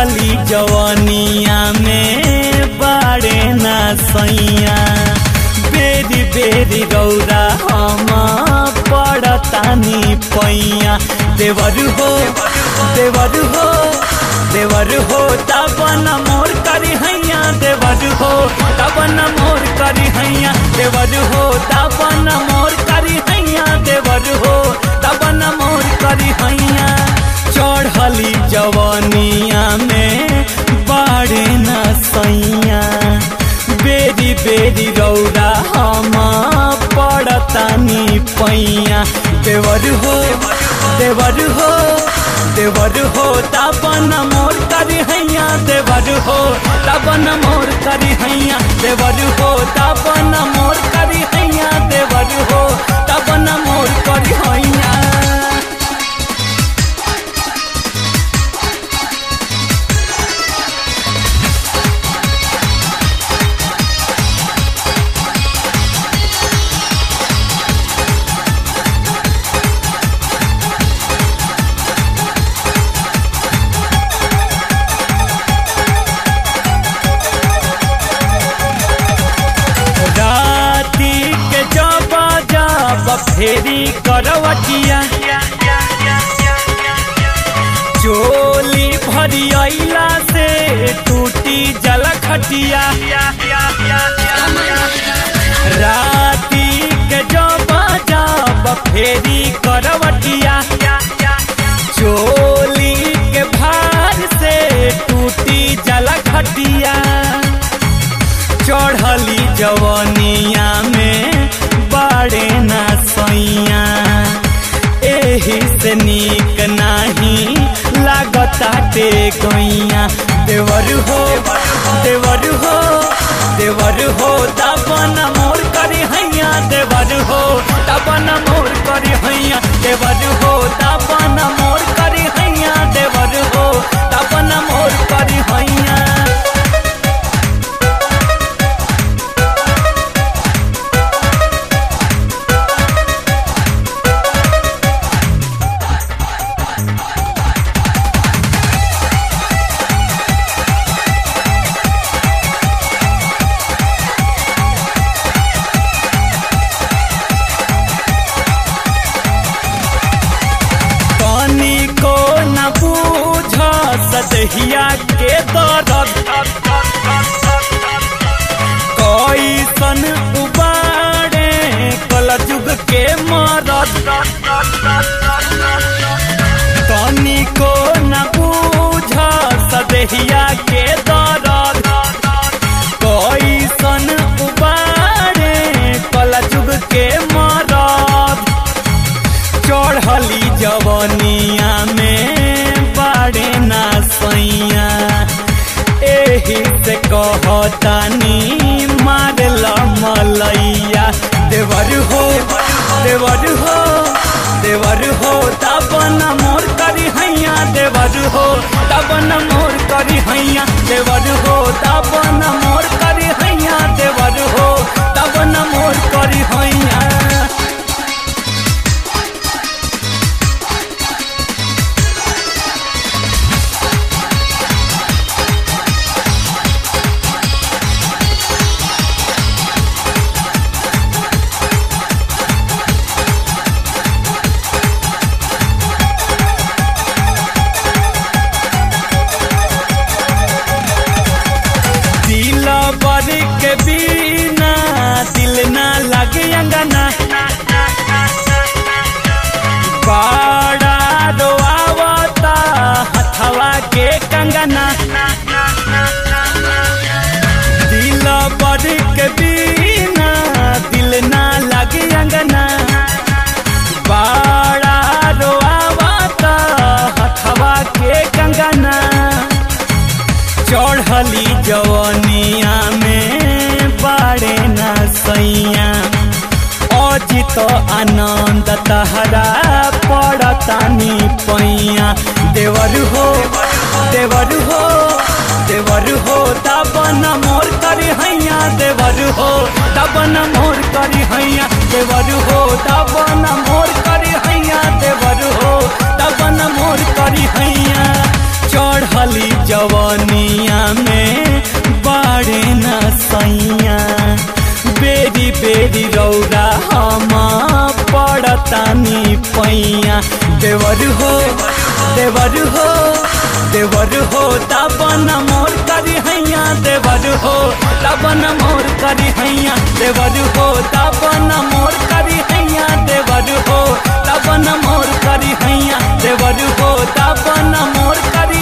चढ़ली जवनिया में बाड़े ना सैया बेरी बेरी रौरा हम पड़तानी पैया देवर हो देवर हो देवर हो तबन मोर करी हैया देवर हो तबन मोर करी हैया देवर हो तबन मोर करी हैया देवर हो तबन मोर करी हैया चढ़ली जवनिया में बाड़े न सैया बेरी बेरी रौरा हम पड़तानी पैया देवर हो देवर हो देवर हो तबन मोर करी हैया देवर हो तबन मोर करी हैया देवर हो तबन मोर करी हैया देवर हो तबन मोर करी हैया राती के जब जब फेरी करवटिया चोली भरी अइला से टूटी जल खटिया राती के जब जब फेरी करवटिया चोली के भार से टूटी जल खटिया चढ़ली जवनिया में बाड़े ना सैया एही से नीक नाही लागताटे गैया देवर हो देवर हो देवर हो तबन मोर करी हैया देवर हो तबन मोर करी हैया देवर हो तबन मोर करी हैया देवर हो तबन मोर करी हैया पानी को न बूझ सदहिया के दर्द कैसन उबाड़े कल जुग के मरद पानी को न बूझ सदहिया के दर्द कैसन उबाड़े कल जुग के मरद चढ़ली जवनिया में बाड़े ना सैया एही से कहतानी मारल मलैया देवर हो देवर हो देवर हो तबन मोर करी हैया देवर हो तबन मोर करी हैया देवर हो तबन मोर करी हैया देवर हो तबन मोर करी हैया दिल बर के बिना दिल ना लगे अंगना बाड़ा रोआवता हथवा के कंगना दिल बर के बिना दिल ना लगे अंगना बाड़ा रोआवता हथवा के कंगना चढ़ली जवनिया में बाड़े न सैया अजित आनंद तहरा पड़तानी पैया देवर हो देवर हो देवर हो तबन मोर करी हैया देवर हो तबन मोर करी हैया देवर हो तबन मोर करी हैया देवर हो तबन मोर करी हैया चढ़ली जव रौरा हम पड़तानी पैया देवर हो देवर हो देवर हो तबन मोर करी हैया देवर हो तबन मोर करी हैया देवर हो तबन मोर करी हैया देवर हो तबन मोर करी हैया देवर हो तबन मोर करी